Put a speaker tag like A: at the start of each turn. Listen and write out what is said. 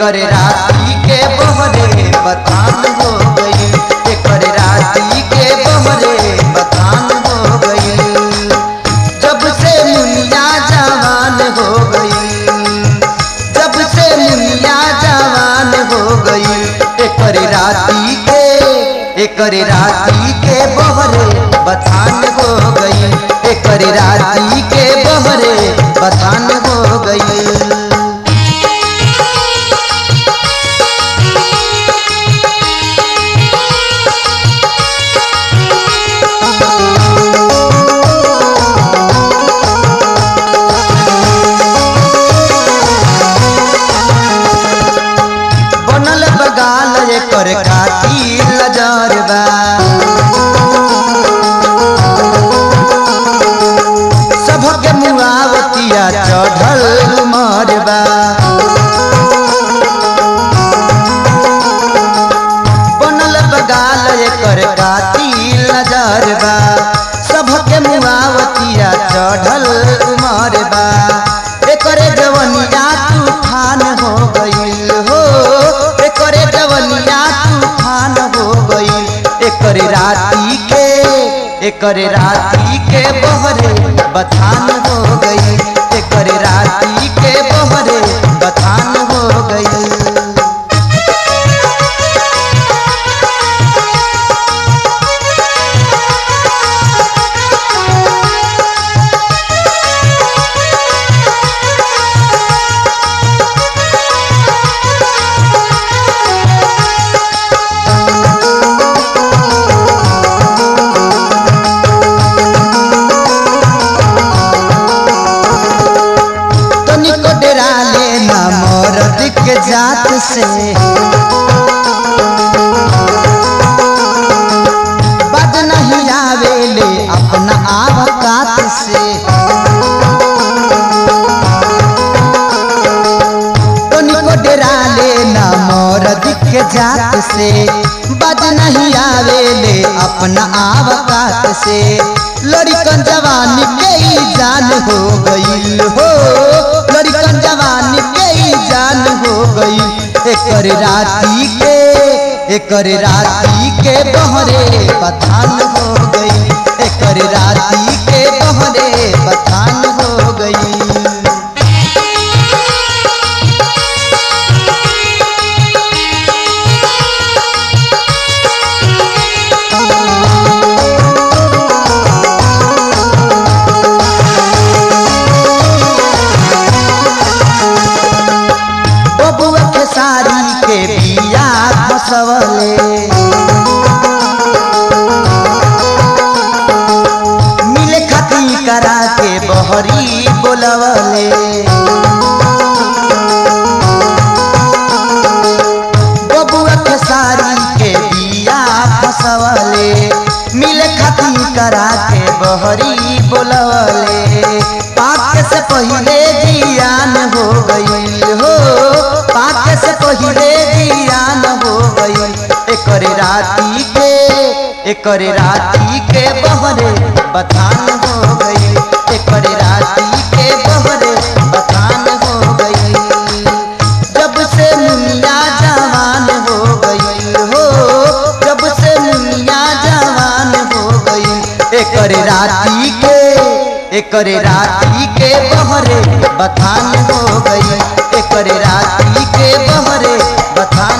A: एकर राती के बहरे बथान हो गई एकर राती के बहरे बथान हो गई जब से मुनिया जवान हो गई जब से मुनिया जवान हो गई एकर राती के एकर राती के बहरे बथान हो गई एकर राती के बहरे बथान हो गई बनल बगाल एकर खाती लजर बा सबके मुआवतिया चढ़ल मरबा बनल बगाल एकर खाती लजर बा सबके मुआवतिया चढ़ल मरबा एकरे जवनिया तूफान हो गईल हो एकरे जवनिया तूफान हो गईल एकर राती के एकर राती के बहरे बथान हो गई एकर राती के बहरे बथान हो गई तनिको डेरा लेना मरद के जात से बद नहीं आवेले अपना आवकात से तनिको डेरा लेना मरद के जात से बद नहीं आवेले अपना आवकात से लड़कन जवानी के ही जान हो गई हो लड़कन जवानी के ही जान हो गई एकर राती के एकर राती के बहरे बथान हो गई एकर राती के बहरे बथान हो गई बबुआ के साड़ी के बिया फसवले मिले खती करा के बहरी बोलवले बबुआ के साड़ी के बिया फसवले मिले खती करा के बहरी बोलवले पाक से पहले जियान हो गई हो पाक से पहले जियान हो गई एकर राती के एकर राती के बहरे बथान हो गई एकर राती के बहरे बथान हो गई जब से मुनिया जवान हो गई हो जब से मुनिया जवान हो गई एकर राती के एकर राती के बहरे बथान हो गई एकर राती के बहरे बथान